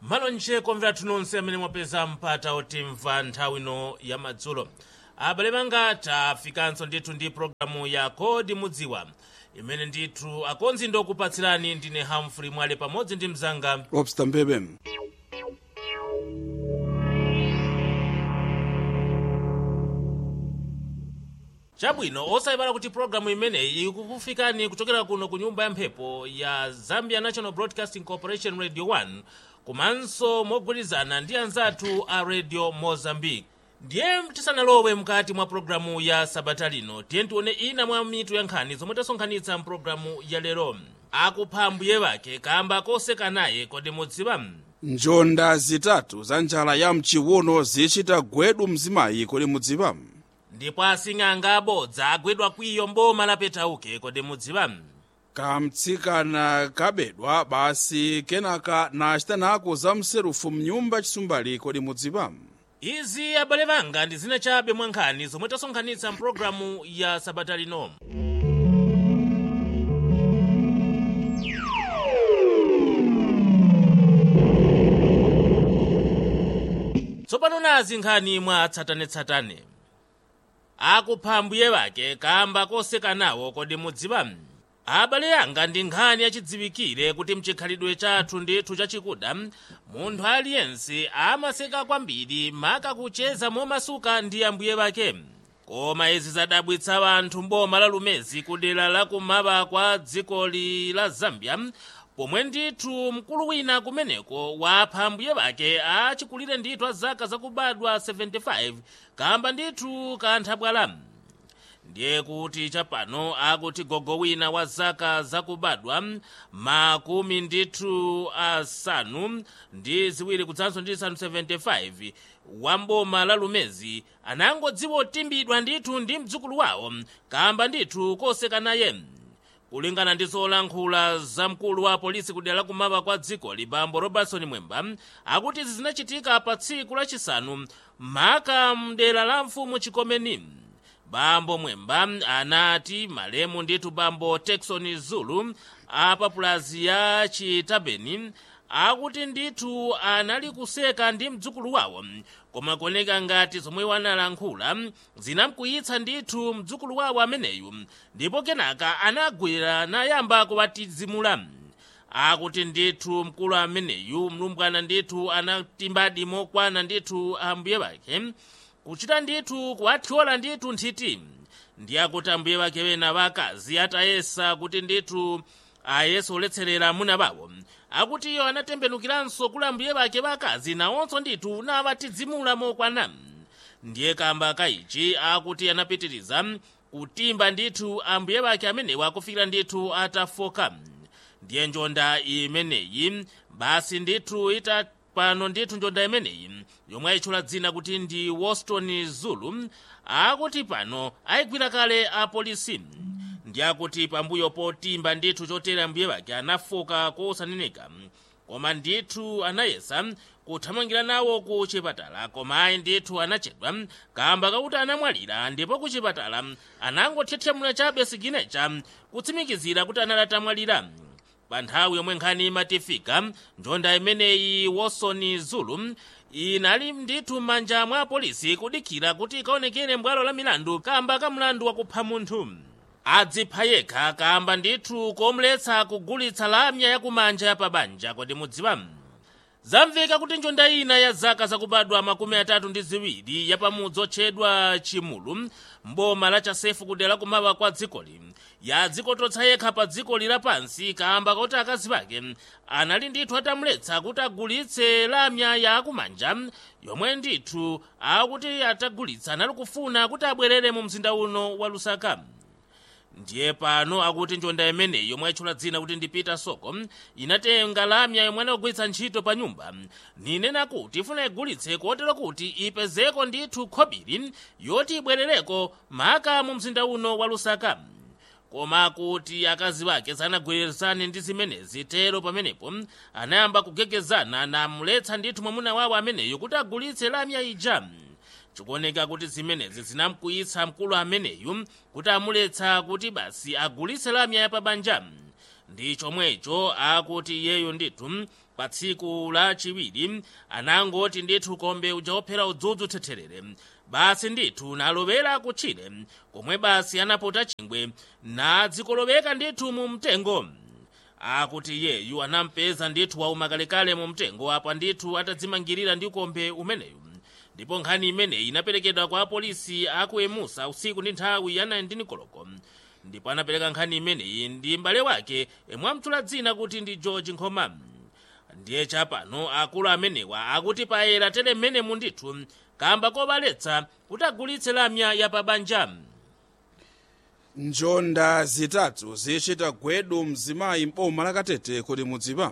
malonje komvera nonse amene mwapeza mpata otimva nthawi ino ya madzulo abale banga tafikanso ndithu ndi programu ya kodi mudziwa imene ndithu akonzi ndokupatsirani ndine hamfrey mwale pamodzi ndi mzanga lobster mbebe chabwino osayipala kuti programu imeneyi ikukufikani kuchokera kuno ku nyumba ya mphepo ya zambia national broadcasting corporation radio 1 komanso mogwirizana ndi anzathu a radio mozambique ndiye tisanalowe mkati mwa programu ya sabata lino tiye tione ina mwa mitu ya nkhani zomwe tasonkhanitsa mpulogalamu ya lero akupha ambuye wake kamba koseka naye kodi mudziwa njonda zitatu za njala ya mchiwuno zichita gwedu mzimayi kodi mudziwa ndipo asing'anga abodza agwidwa kwiyo mboma la petauke kodi mudziwa kamtsikana kabedwa basi kenaka nachitanako za mserufu mnyumba chisumbali kodi mudziwa izi abale banga ndi zina chabe mwa nkhani zomwe tasonkhanitsa mpulogalamu ya sabata lino tsopano nazi nkhani mwa tsatanetsatane akupha ambuye wake kamba koseka nawo kodi mudziwa abale anga ndi nkhani yachidziwikire kuti mchikhalidwe chathu ndithu chachikuda munthu aliyense amaseka kwambiri maka kucheza momasuka ndi ambuye wake koma izi zadabwitsa anthu mboma la lumezi kudera la kumaba kwa dzikoli la zambia pomwe ndithu mkulu wina kumeneko wapha ambuye wake achikulire ndithu a zaka zakubadwa 75 kamba ndithu kanthabwala ndiye kuti chapano akuti gogo wina wa zaka zakubadwa makumi ndithu asanu ndi ziwiri kudzanso ndi zisanu 75 wa mboma la lumezi anangodziwa otimbidwa ndithu ndi mdzukulu wawo kamba ndithu koseka naye kulingana ndi zolankhula za mkulu wa polisi kudera la kumaba kwa dziko libambo robertson mwemba akuti izi zinachitika pa tsiku lachisanu maka mdera la mfumu chikomeni bambo mwemba anati malemu ndithu bambo texon zulu apapulazi ya chitabeni akuti ndithu anali kuseka ndi mdzukulu wawo koma kuoneka ngati zomwe wanalankhula zinamkwiyitsa ndithu mdzukulu wawo ameneyu ndipo kenaka anagwira nayamba kuwatizimula akuti ndithu mkulu ameneyu mlumbwana ndithu anatimbadi mokwana ndithu ambuye wake kuchita ndithu kuwathyola ndithu nthiti ndiye akuti ambuye wake wena wakazi atayesa kuti ndithu ayese oletserera amuna bawo akuti iyo anatembenukiranso kula ambuye wake wakazi nawonso ndithu nawatizimula mokwana ndiye kamba kaichi akuti anapitiriza kutimba ndithu ambuye wake amenewa akufikira ndithu atafoka ndiye njonda imeneyi basi ndithu ita pano ndithu njonda imeneyi yomwe ayitchula dzina kuti ndi woston zulu akuti pano ayigwira kale apolisi ndi akuti pambuyo potimba ndithu chotere ambuye wake anafoka kosaneneka koma ndithu anayesa kuthamangira nawo ku chipatala koma ayi ndithu anachedwa kamba kakuti anamwalira ndipo ku chipatala anangothethemula chabe siginecha kutsimikizira kuti anali atamwalira pa nthawi yomwe nkhani imatifika njonda imeneyi woston zulu inali ndithu m'manja mwa polisi kudikira kuti ikaonekere mbwalo la milandu kamba ka mlandu wakupha munthu adzipha yekha kamba ndithu komletsa kugulitsa lamya yakumanja yapabanja kodi mudziwa zamveka kuti njonda ina ya zaka zakubadwa makumi atatu ndi ziwiri yapamudzi otchedwa chimulu mboma la chasefu kudera kumaba kwa dzikoli yadzikototsa yekha pa dzikoli lapansi kamba kuti akazi ake anali ndithu atamuletsa kuti agulitse lamya yakumanja yomwe ndithu akuti atagulitsa anali kufuna kuti abwerere mu mzinda uno wa lusaka ndiye pano akuti njonda imeneyi yomwe ayitchula dzina kuti ndi peter soko inatenga lamya yomwe anagulitsa ntchito pa nyumba ninena kuti ifuna igulitse kotero kuti ipezeko ndithu khobiri yoti ibwerereko maka mu mzinda uno wa lusaka koma kuti akazi wake sanagwirizane ndi zimenezi tero pamenepo anayamba kugegezana namuletsa ndithu mwamuna wawo ameneyo kuti agulitse lamya ija chikuoneka kuti zimenezi zinamkwiyitsa mkulu ameneyu kuti amuletsa kuti basi agulitse lamya yapabanja ndi chomwecho akuti iyeyo ndithu pa tsiku lachiwiri anangoti ndithu kombe uja wophera udzudzu thetherere basi ndithu nalowera kutchire komwe basi anapota chingwe nadzikoloweka ndithu mu mtengo akuti iyeyu anampeza ndithu wauma kalekale mu mtengo apa ndithu atadzimangirira ndi ukombe umeneyu ndipo nkhani imeneyi inaperekedwa kwa apolisi aku emusa usiku ndi nthawi ya 19 koloko ndipo anapereka nkhani imeneyi ndi m'bale wake yemwe amutchula dzina kuti ndi george nkhoma ndiye chapano akulu amenewa akuti payera tere mmenemu ndithu kamba kobaletsa kuti agulitse lamya ya pabanja njonda zitatu zichita gwedu mzimayi m'boma lakatete kodi mudziwa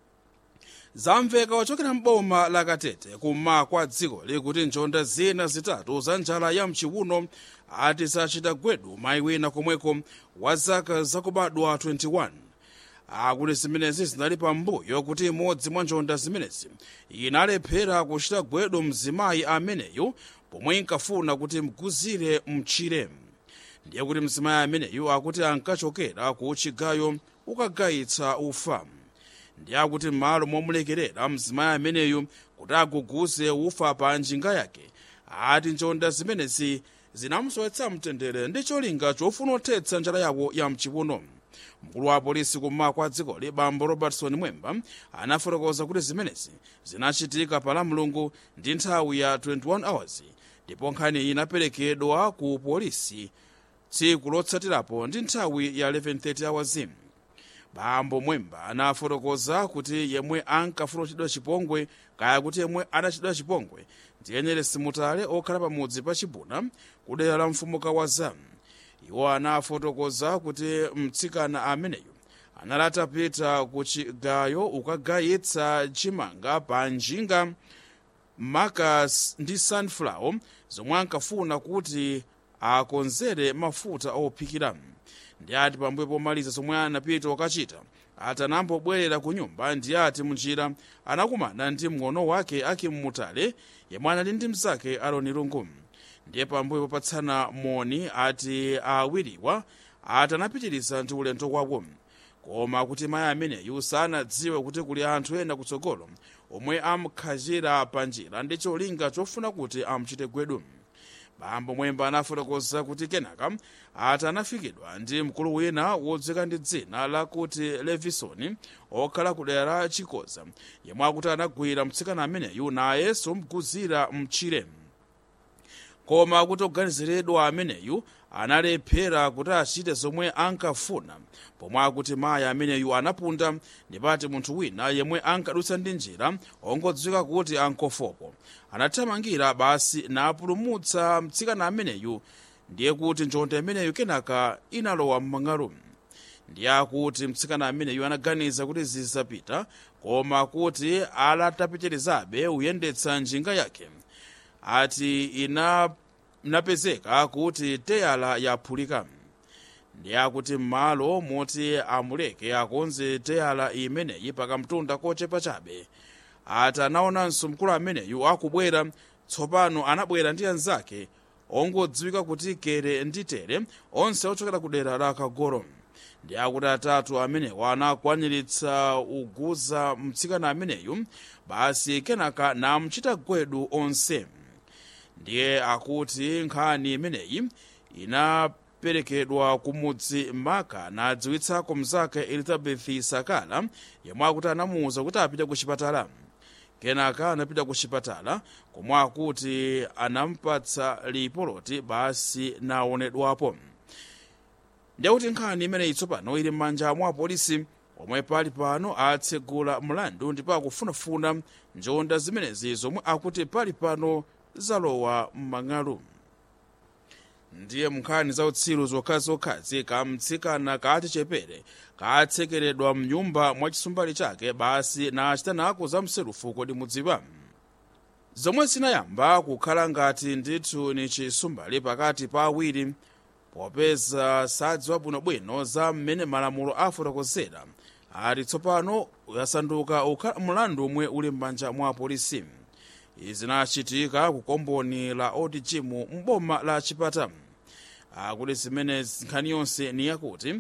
zamveka ochokera m'boma lakatete kummawa kwa dziko likuti njonda zina zitatu za njala ya mchiwuno ati zachita gwedu mayi wina komweko wa zaka zakubadwa 21 akuti zimenezi zinali pambuyo kuti imodzi mwa njonda zimenezi inalephera kuchita gwedu mzimayi ameneyu pomwe inkafuna kuti mguzire mchire ndiye kuti mzimayi ameneyu akuti ankachokera ku chigayo ukagayitsa ufa ndiye akuti m'malo momulekerera mzimayi ameneyu kuti aguguze ufa pa njinga yake ati njonda zimenezi zinamusowetsa mtendere ndi cholinga chofuna kuthetsa njala yawo ya mchiwuno mkulu wa polisi kummawa kwa dzikoli bambo robertson mwemba anafotokoza kuti zimenezi zinachitika pa lamulungu ndi nthawi ya 21 hours ndipo nkhani iyi inaperekedwa ku polisi tsiku lotsatirapo ndi nthawi ya 11:30 hours bambo mwemba anafotokoza kuti yemwe ankafuna kuchitidwa chipongwe kaya kuti yemwe anachitidwa chipongwe ndiyenere simutale okhala pamudzi pa chibuna kudera la mfumuka wa zamu iwo anafotokoza kuti mtsikana ameneyu anali atapita ku chigayo ukagayitsa chimanga pa njinga maka ndi sunflower zomwe ankafuna kuti akonzere mafuta ophikira ndi ati pambuyo pomaliza zomwe anapita okachita ati anambobwerera ku nyumba ndi ati munjira anakumana ndi mng'ono wake akimutale yemwe anali ndi mnzake aroni lungu ndiye pambuyo popatsana moni ati awiriwa ati anapitiriza ndi ulendo wawo koma kuti mayi ameneyu sanadziwe kuti kuli anthu ena kutsogolo omwe amkhachira pa njira ndi cholinga chofuna kuti amuchite gwedu bambo mwemba anafotokoza kuti kenaka ati anafikidwa ndi mkulu wina wodzika ndi dzina lakuti levisoni okhala ku dera la chikoza yemwe akuti anagwira mtsikana ameneyu nayenso mguzira mchire koma kuti oganiziridwa ameneyu analephera kuti achite zomwe ankafuna pomwe akuti mayi ameneyu anapunda ndipati munthu wina yemwe ankadutsa ndi njira ongodziwika kuti ankofopo anathamangira basi napulumutsa mtsikana ameneyu ndiye kuti njonda imeneyu kenaka inalowa m'mang'alu ndiye akuti mtsikana ameneyu anaganiza kuti zizapita koma kuti alatapitirizabe kuyendetsa njinga yake ati ina inapezeka kuti teyala yaphulika ndiye akuti m'malo moti amuleke akonze teyala imeneyi pakamtunda kochepa chabe ati anaonanso mkulu ameneyu akubwera tsopano anabwera ndi anzake ongodziwika kuti kere ndi tere onse ochokera ku dera la kagoro ndi akuti atatu amenewa anakwaniritsa uguza mtsikana ameneyu basi kenaka namuchita gwedu onse ndiye akuti nkhani imeneyi inaperekedwa kumudzi maka nadziwitsako mzake elizabeth sakala yemwe akuti anamuwuza kuti apite ku chipatala kenaka anapita ku chipatala komwe akuti anampatsa lipoloti basi naonedwapo ndiye kuti nkhani imeneyi tsopano ili m'manja mwa apolisi omwe pali pano atsegula mlandu ndipo akufunafuna njonda zimenezi zomwe akuti pali pano zalowa m'mang'alu ndiye munkhani za utsiru zokhazokhazi kamtsikana kati chepere katsekeredwa mnyumba mwa chisumbali chake basi nachitanako za mserufu kodi mudziwa zomwe zinayamba kukhala ngati ndithu ni chisumbali pakati pa awiri popeza sadziwa bwinobwino za mmene malamulo afotokozera ati tsopano yasanduka ukhala mlandu omwe uli m'manja mwa apolisi izi zinachitika ku komboni la odg m'boma la chipata akuti zimene nkhani yonse ni yakuti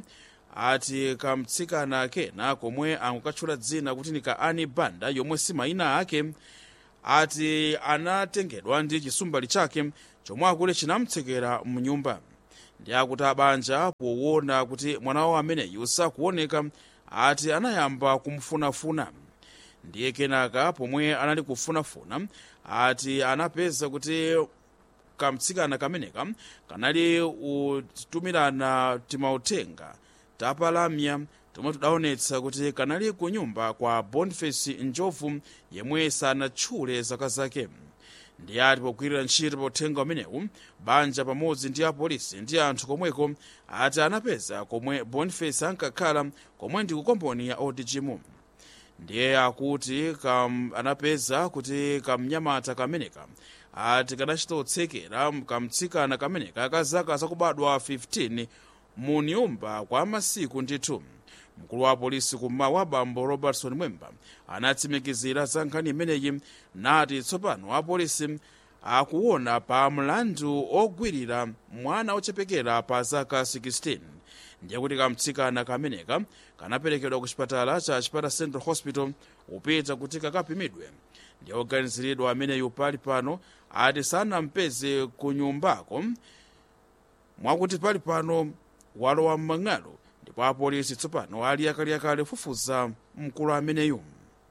ati kamtsikana kena komwe ankukatchula dzina kuti ni ka ani banda yomwe si mayina ake ati anatengedwa ndi chisumbali chake chomwe akule chinamtsekera mnyumba ndi akuti abanja powona kuti mwana wawo ameneyu sakuoneka ati anayamba kumufunafuna ndiye kenaka pomwe anali kufunafuna ati anapeza kuti kamtsikana kameneka kanali utumirana timautenga tapalamya tomwe tudaonetsa kuti kanali ku nyumba kwa boniface njovu yemwe sanatchule zaka zake ndi ati pogwirira ntchito pa uthenga umenewu banja pamodzi ndi apolisi ndi anthu komweko ati anapeza komwe boniface ankakhala komwe ndi kukomboni ya odgm ndiye akuti kam, anapeza kuti kamnyamata kameneka ati kanachita utsekera kamtsikana kameneka ka zaka zakubadwa 15 mu nyumba kwa masiku ndithu mkulu wa polisi kummawa bambo robertson mwemba anatsimikizira za nkhani imeneyi nati tsopano apolisi akuona pa mlandu ogwirira mwana ochepekera pa zaka 16 ndiye kuti kamtsikana kameneka kanaperekedwa ku chipatala cha chipata central hospital upita kuti kakapimidwe ndiye oganiziridwa ameneyu pali pano ati sanampeze ku nyumbako mwakuti pali pano walowa m'mang'alo ndipo apolisi tsopano ali akaliakali kufufuza mkulu ameneyu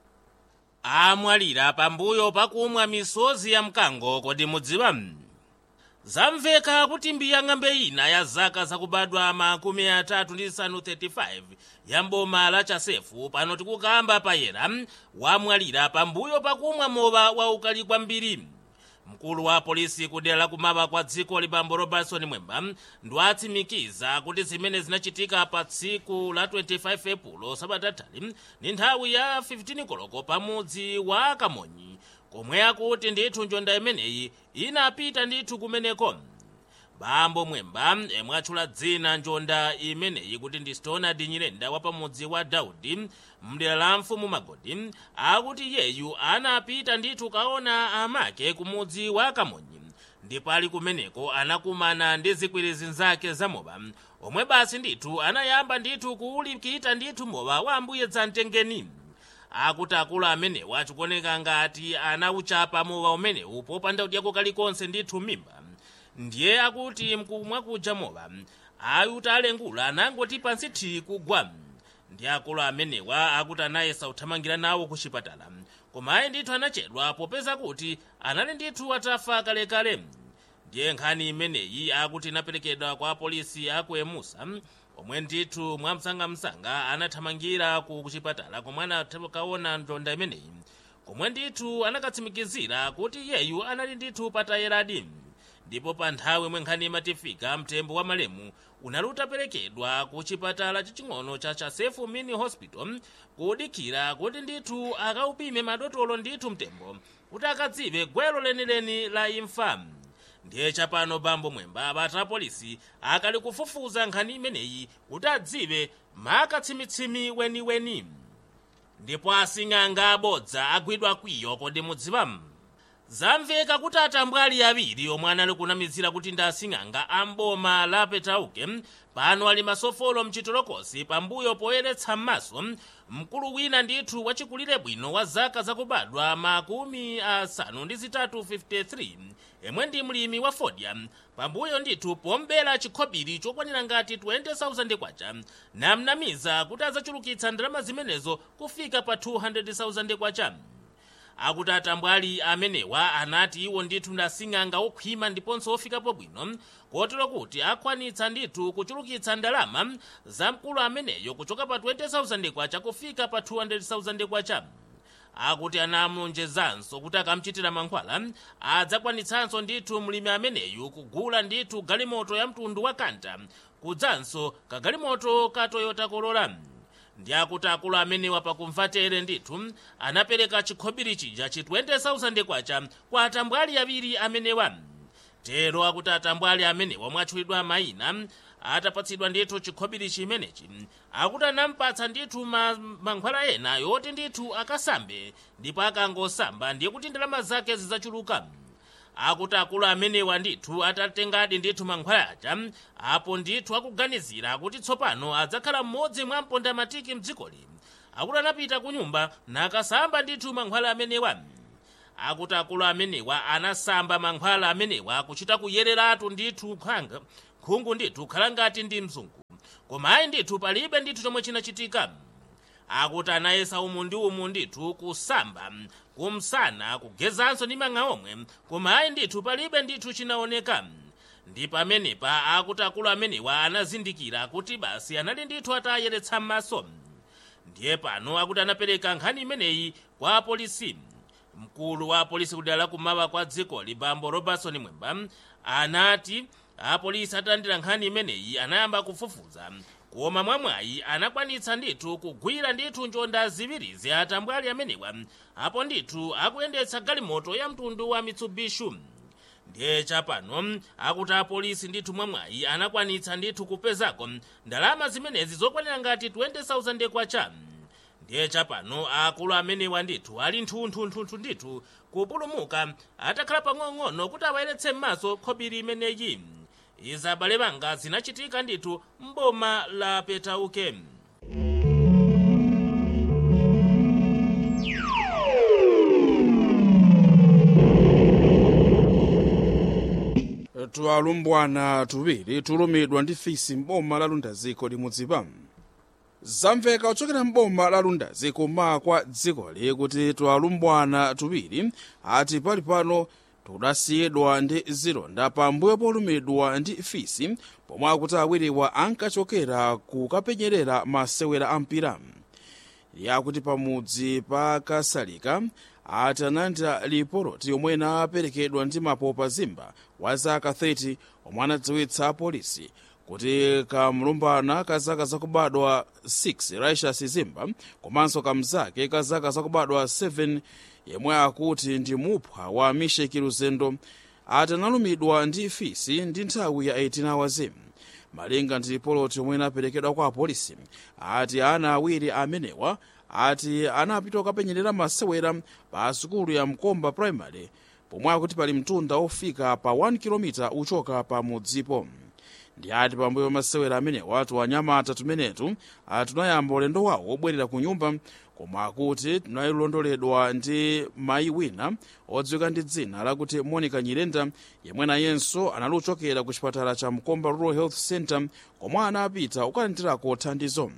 amwalira pambuyo pakumwa misozi ya mkango kodi mudziwa zamveka kuti mbiya ng'ambe ina ya zaka zakubadwa makumi atatu ndi isanu 35 ya mboma la chasefu pano tikukamba payera wamwalira pambuyo pakumwa mowa waukali kwambiri mkulu wa polisi kudera la kumaba kwa dziko libambo robertson mwemba ndiwatsimikiza kuti zimene zinachitika pa tsiku la 25 epulo sabatatali ndi nthawi ya 15 koloko pamudzi wa kamonyi komwe akuti ndithu njonda imeneyi inapita ndithu kumeneko bambo mwemba emwe atchula dzina njonda imeneyi kuti ndi stonard nyirenda wa pamudzi wa daudi mdera la mfumu magodi akuti yeyu anapita ndithu kaona amake kumudzi wa kamonyi ndipo ali kumeneko anakumana ndi zikwirizi nzake za mowa omwe basi ndithu anayamba ndithu kuwulikita ndithu mowa wa ambuye dzamtengeni akuti akulu amenewa achikuoneka ngati anauchapa mowa umenewu popanda kudyako kalikonse ndithu mimba ndiye akuti mkumwa kuja mowa ayuti alengula anangoti pansi thi kugwa ndi akulu amenewa akuti anayesa kuthamangira nawo ku chipatala koma ayi ndithu anachedwa popeza kuti anali ndithu atafa kalekale ndiye nkhani imeneyi akuti inaperekedwa kwa apolisi aku emusa omwe ndithu mwamsangamsanga anathamangira ku chipatala komwe anakaona njonda imeneyi komwe ndithu anakatsimikizira kuti yeyu anali ndithu patayeradi ndipo pa nthawi imwe nkhani imatifika mtembo wa malemu unali utaperekedwa ku chipatala chaching'ono cha chasefu mini hospital kudikira kuti ndithu akaupime madotolo ndithu mtembo kuti akadziwe gwero lenileni la imfa ndiye chapano bambo mwemba abata apolisi akali kufufuza nkhani imeneyi kuti adziwe makatsimitsimi weniweni ndipo asing'anga abodza agwidwa kwiyo kodi mudziwa zamveka kuti atambwali awiri omwe anali kunamizira kuti ndi asing'anga amboma la petauke pano ali masofolo mchitolokosi pambuyo poyeretsa m'maso mkulu wina ndithu wachikulire bwino wa zaka zakubadwa makumi asanu ndi zitatu 53 yemwe ndi mlimi wa fodya pambuyo ndithu pombera chikhobiri chokwanira ngati 20,000 kwacha namnamiza kuti adzachulukitsa ndalama zimenezo kufika pa 200,000 kwacha akuti atambwali amenewa anati iwo ndithu ndasing'anga okhwima ndiponso ofikapo bwino kotero kuti akwanitsa ndithu kuchulukitsa ndalama za mkulu ameneyo kuchoka pa 20,000 kwacha kufika pa 200,000 kwacha akuti anamonjezanso kuti akamchitira mankhwala adzakwanitsanso ndithu mlimi ameneyu kugula ndithu galimoto ya mtundu wa kanta kudzanso kagalimoto ka toyota corolla ndi akuti akulu amenewa pakumvatere ndithu anapereka chikhobiri chija chi 20,000 kwacha kwa atambwali awiri amenewa tero akuti atambwali amenewa mwatchulidwa mayina atapatsidwa ndithu chikhobiri chimenechi akuti anampatsa ndithu ma, mankhwala ena yoti ndithu akasambe ndipo akangosamba ndiye kuti ndalama zake zidzachuluka akuti akulu amenewa ndithu atatengadi ndithu mankhwala aja apo ndithu akuganizira kuti tsopano adzakhala mmodzi mwa mpondamatiki mdzikoli akuti anapita ku nyumba nakasamba ndithu mankhwala amenewa akuti akulu amenewa anasamba mankhwala amenewa kuchita kuyereratu ndithu khanga khungu ndithu khala ngati ndi mzungu koma ayi ndithu palibe ndithu chomwe chinachitika akuti anayesa umu ndi umu ndithu kusamba kumsana kugezanso ndi mang'a omwe koma ayi ndithu palibe ndithu chinaoneka ndi pamenepa akuti akulu amenewa anazindikira kuti basi anali ndithu atayeretsa m'maso ndiye pano akuti anapereka nkhani imeneyi kwa apolisi mkulu wa apolisi kudera la kumawa kwa dzikoli bambo robertson mwemba anati apolisi atalandira nkhani imeneyi anayamba kufufuza koma mwamwayi anakwanitsa ndithu kugwira ndithu njonda ziwirizi atambwali amenewa apo ndithu akuyendetsa galimoto ya mtundu wa mitsubishi ndiye chapano akuti apolisi ndithu mwamwayi anakwanitsa ndithu kupezako ndalama zimenezi zokwanira ngati 20,000 kwacha ndiye chapano akulu amenewa ndithu ali nthunthunthunthu ndithu kupulumuka atakhala pang'ono kuti awayeretse m'maso khobiri imeneyi izi abale banga zinachitika ndithu mboma la petauke twalumbwana tuwiri tulumidwa ndi fisi m'boma la lundaziko limudzipa zamveka kuchokera m'boma la lundazi kuma kwa dzikoli kuti twalumbwana tuwiri ati pali pano tudasiyidwa ndi zilonda pambuyo polumidwa ndi fisi pomwe akuti awiriwa ankachokera kukapenyerera masewera a mpira yakuti pamudzi pa kasalika ati analandira lipoloti yomwe inaperekedwa ndi mapopa zimba wa zaka 30 omwe anadziwitsa polisi kuti kamlumbana ka zaka zakubadwa 6 raishas zimba komanso kamzake ka zaka zakubadwa 7 yemwe akuti ndi mupha wa misheki luzendo ati analumidwa ndi fisi ndi nthawi ya 18 hours malinga ndi lipoloti yomwe inaperekedwa kwa apolisi ati ana awiri amenewa ati anapita kukapenyerera masewera pa sukulu ya mkomba primary pomwe akuti pali mtunda ofika pa 1 km uchoka pa mudzipo ndi ati pambuyo pa masewera amenewa tiwanyamata tumenetu tunayamba ulendo wawo wobwerera ku nyumba koma akuti tunalondoledwa ndi mayi wina odziwika ndi dzina lakuti monica nyirenda yemwe nayenso analuchokera ku chipatala cha mkomba rural health center komwe anapita kukalandirako thandizo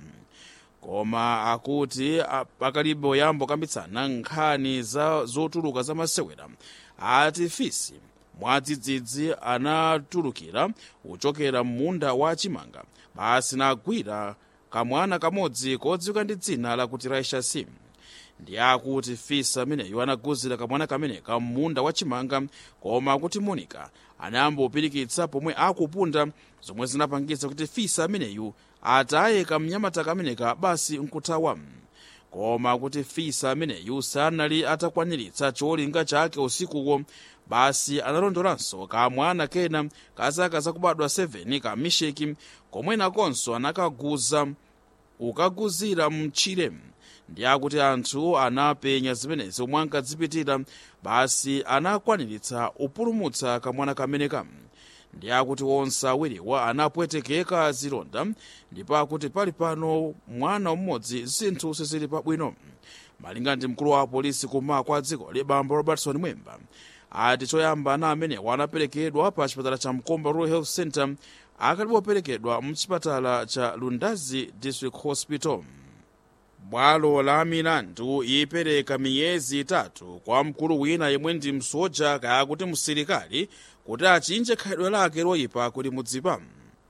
koma akuti pakalibe oyamba kukambitsana nkhani za zotuluka za masewera ati fisi mwadzidzidzi anatulukira kuchokera m'munda wa chimanga basi nagwira kamwana kamodzi kodziwika ndi dzina lakuti raisha sim ndi akuti fisi ameneyo anaguzira kamwana kameneka m'munda wa chimanga koma akuti monica anayamba kupirikitsa pomwe akupunda zomwe zinapangitsa kuti fisi ameneyu atayeka mnyamata kameneka basi nkuthawa koma kuti fisi ameneyu sanali atakwaniritsa cholinga chake usikuwo basi analondolanso kamwana kena ka zaka zakubadwa 7 ka misheki komwe nakonso anakaguza ukaguzira mtchire ndi akuti anthu anapenya zimenezi omwe ankadzipitira basi anakwaniritsa upulumutsa kamwana kameneka ndi akuti onse awiriwa anapwetekeka zilonda ndipo akuti pali pano mwana mmodzi zinthu sizili pabwino malinga ndi mkulu wa polisi kuma kwa dziko libambo robertson mwemba ati choyamba ana amenewa anaperekedwa pa chipatala cha mkomba rural health center akalipoperekedwa mchipatala cha lundazi district hospital bwalo la milandu ipereka miyezi itatu kwa mkulu wina yemwe ndi msoja kaya kuti msilikali kuti achinje khalidwe lake loyipa kuti mudzipa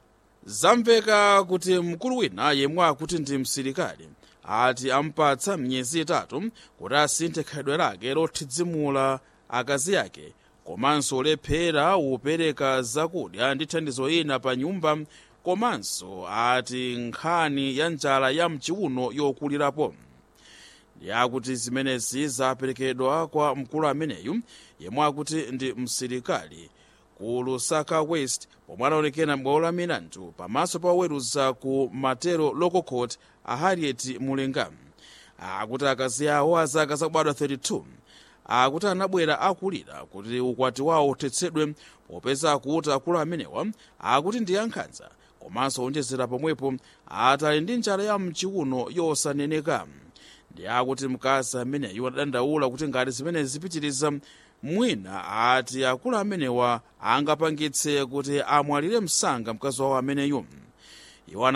zamveka kuti mkulu wina yemwe akuti ndi msilikali ati ampatsa miyezi itatu kuti asinthe khalidwe lake lothidzimula akazi ake komanso lephera upereka zakudya ndi thandizo ina pa nyumba komanso ati nkhani ya njala ya mchiuno yokulirapo yakuti zimenezi zaperekedwa kwa mkulu ameneyu yemwe akuti ndi msilikali ku lusaka west pomwe anaonekera m'bwalo la milandu pamaso pa oweruza ku matero local court a harriet mulenga akuti akazi awo azaka zakubadwa 32 akuti anabwera akulira kuti ukwati wawo uthetsedwe popeza kuti akulu amenewa akuti ndi ankhanza komanso onjezera pomwepo atali ndi njala ya mchiuno yosaneneka ndi akuti mkazi ameneyu adadandaula kuti ngati zimene zipitiriza mwina ati akulu amenewa angapangitse kuti amwalire msanga mkazi wawo ameneyu iwo